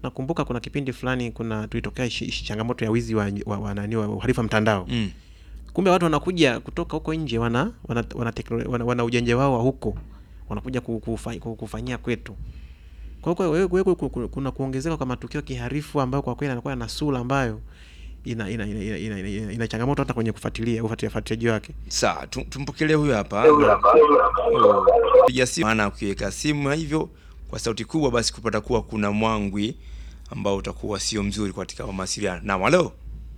nakumbuka kuna kipindi fulani kuna tulitokea ishi, ishi changamoto ya wizi wa, wa, wa, nani wa uhalifu wa mtandao Mm. kumbe watu wanakuja kutoka huko nje wana wana, wana, teknolo- wana, wana ujanja wao wa huko wanakuja ku- kufa- ku- kufanyia kwetu kwa hiyo wewe- wewe ku- ku- kuna kuongezeka kwa matukio kiharifu ambayo kwa kweli anakuwa na sura ambayo ina ina, ina, ina, ina, ina, ina changamoto hata kwenye kufuatilia ufuatilia- ufuatiliaji wake Sawa, tu- tumpokelee huyu hapa. Oh, Piga simu maana ukiweka simu hivyo kwa sauti kubwa basi kupata kuwa kuna mwangwi ambao utakuwa sio mzuri katika mawasiliano. Naam, halo.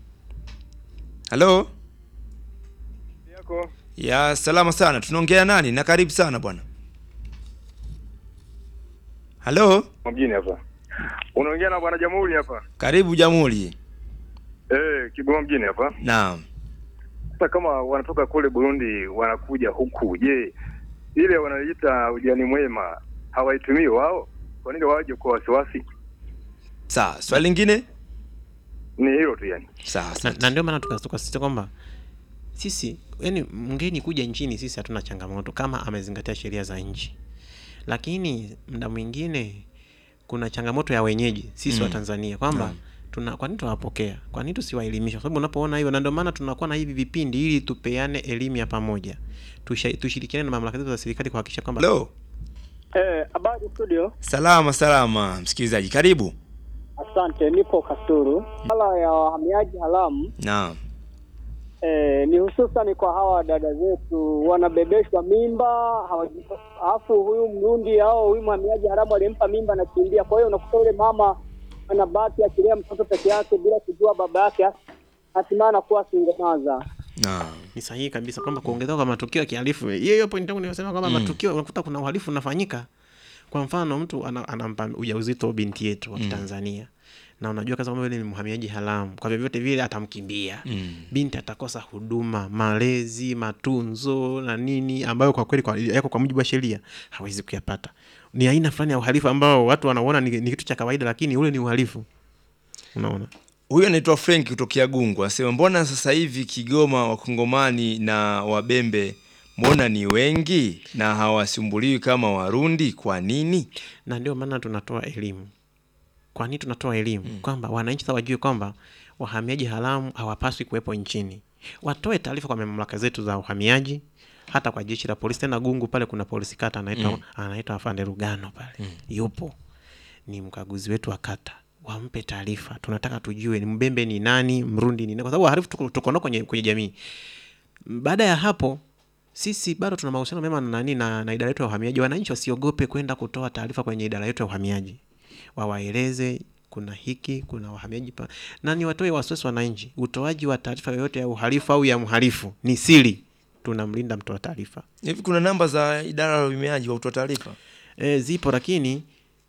Halo. yako Ya salama sana. Tunaongea nani? Na karibu sana bwana. Halo. mjini hapa unaongea na bwana Jamhuri hapa Karibu Jamhuri. eh Kigoma mjini hapa Naam. sasa kama wanatoka kule Burundi wanakuja huku je ile wanaita ujani mwema hawaitumii wao kwa nini waje kwa wasiwasi Sawa, swali lingine? ni hilo tu yani Sawa. na, asante. na ndio maana tukas- tukasisitiza kwamba sisi yani mgeni kuja nchini sisi hatuna changamoto kama amezingatia sheria za nchi lakini mda mwingine kuna changamoto ya wenyeji sisi Mm. wa tanzania kwamba Naam. tuna kwa nini tunawapokea kwa nini tusiwaelimisha kwa sababu unapoona hivyo na ndio maana tunakuwa na hivi vipindi ili tupeane elimu ya pamoja Tusha- tushirikiane na mamlaka zetu za serikali kuhakikisha kwamba Halo. Eh, habari studio. Salama salama msikilizaji. Karibu. Asante, nipo Kasuru. Swala ya wahamiaji haramu Naam. eh, ni hususani kwa hawa dada zetu wanabebeshwa mimba hawaji- alafu huyu Mrundi au huyu mhamiaji haramu alimpa mimba anakimbia. Kwa hiyo unakuta yule mama anabaki akilea mtoto peke yake bila kujua baba yake, hatimaye anakuwa singemaza. Naam. ni sahihi kabisa kwamba kuongezeka kwa matukio ya kihalifu hiyo hiyo point yangu nimesema kwamba Mm. matukio unakuta kuna uhalifu unafanyika kwa mfano mtu ana, anampa ujauzito binti yetu wa kitanzania na unajua kaza kwamba yule ni mhamiaji haramu kwa vyovyote vile atamkimbia Mm. binti atakosa huduma malezi matunzo na nini ambayo kwa kweli kwa- yako kwa mujibu wa sheria hawezi kuyapata ni aina fulani ya uhalifu ambao watu wanaona ni, ni kitu cha kawaida lakini ule ni uhalifu unaona Huyu anaitwa Frank kutokea Gungu, anasema mbona sasa hivi Kigoma wakongomani na wabembe mbona ni wengi na hawasumbuliwi kama Warundi? Kwa nini? na ndio maana tunatoa elimu kwa nini tunatoa elimu kwamba wananchi sasa wajue kwamba wahamiaji haramu hawapaswi kuwepo nchini watoe taarifa kwa mamlaka zetu za uhamiaji hata kwa jeshi la polisi tena gungu pale kuna polisi kata anaitwa Mm. anaitwa afande rugano pale yupo ni mkaguzi wetu wa kata wampe taarifa tunataka tujue ni mbembe ni nani mrundi ni nani kwa sababu wahalifu tuko tuko nao kwenye, kwenye jamii baada ya hapo sisi bado tuna mahusiano mema na nani na, na idara yetu ya uhamiaji wananchi wasiogope kwenda kutoa taarifa kwenye idara yetu ya uhamiaji wawaeleze kuna hiki kuna wahamiaji pa na ni watoe wasiwasi wananchi utoaji wa taarifa yoyote ya uhalifu au ya mhalifu ni siri tunamlinda mtoa taarifa Hivi kuna namba za idara ya uhamiaji wa kutoa taarifa? e, zipo lakini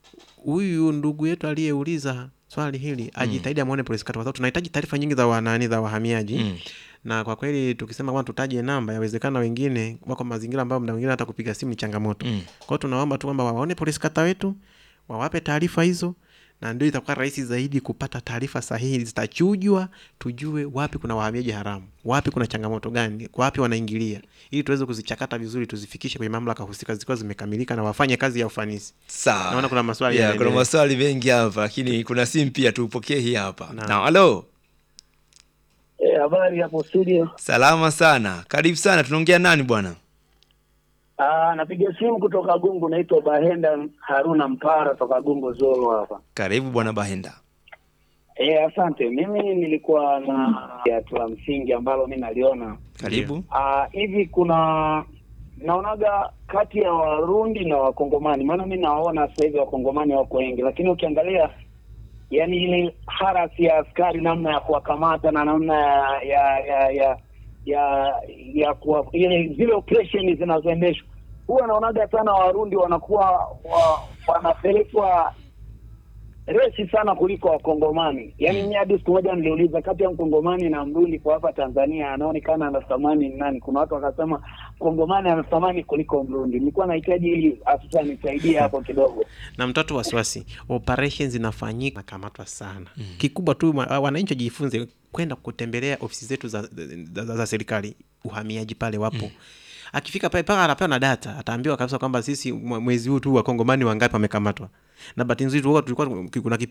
huyu ndugu yetu aliyeuliza swali hili ajitahidi amwone polisi kata kwa sababu tunahitaji taarifa nyingi za wanani za wahamiaji Mm. na kwa kweli tukisema kwamba tutaje namba yawezekana wengine wako mazingira ambayo mda mwingine hata kupiga simu ni changamoto Mm. kwa hiyo tunaomba tu kwamba waone polisi kata wetu wawape taarifa hizo na ndio itakuwa rahisi zaidi kupata taarifa sahihi zitachujwa tujue wapi kuna wahamiaji haramu wapi kuna changamoto gani wapi wanaingilia ili tuweze kuzichakata vizuri tuzifikishe kwenye mamlaka husika zikiwa zimekamilika na wafanye kazi ya ufanisi Sawa. Naona kuna maswali yeah, kuna yanaendelea. maswali mengi hapa lakini kuna simu pia tupokee hii hapa. Naam. Na halo. Eh, habari hapo studio. Salama sana. Karibu sana. Tunaongea nani bwana? Ah, napiga simu kutoka Gungu, naitwa Bahenda Haruna Mpara toka Gungu Zolo hapa. Karibu bwana Bahenda. Eh, asante. Mimi nilikuwa na hatua la msingi ambalo mi naliona Karibu. Ah, hivi kuna naonaga kati ya Warundi na Wakongomani, maana mi nawaona sasa hivi Wakongomani wako wengi, lakini ukiangalia yani ile harasi ya askari, namna ya kuwakamata na namna ya ya ya ya ya, ya kuwa, ile zile operation zinazoendeshwa, huwa naonaga sana Warundi wanakuwa wa, wanapelekwa resi sana kuliko Wakongomani. Yaani mimi hadi siku moja niliuliza kati ya Mkongomani na Mrundi kwa hapa Tanzania anaonekana ana thamani ni nani? Kuna watu wakasema Mkongomani ana thamani kuliko Mrundi. Nilikuwa nahitaji ili afisa nisaidie hapo kidogo. na mtoto wasiwasi operations zinafanyika nakamatwa sana kikubwa tu ma- wananchi wajifunze kwenda kutembelea ofisi zetu za, za, za, za serikali uhamiaji pale wapo akifika pale mpaka anapewa na data ataambiwa kabisa kwamba sisi mwe- mwezi huu tu wakongomani wangapi wamekamatwa na bahati nzuri tulikuwa tulikuwa kuna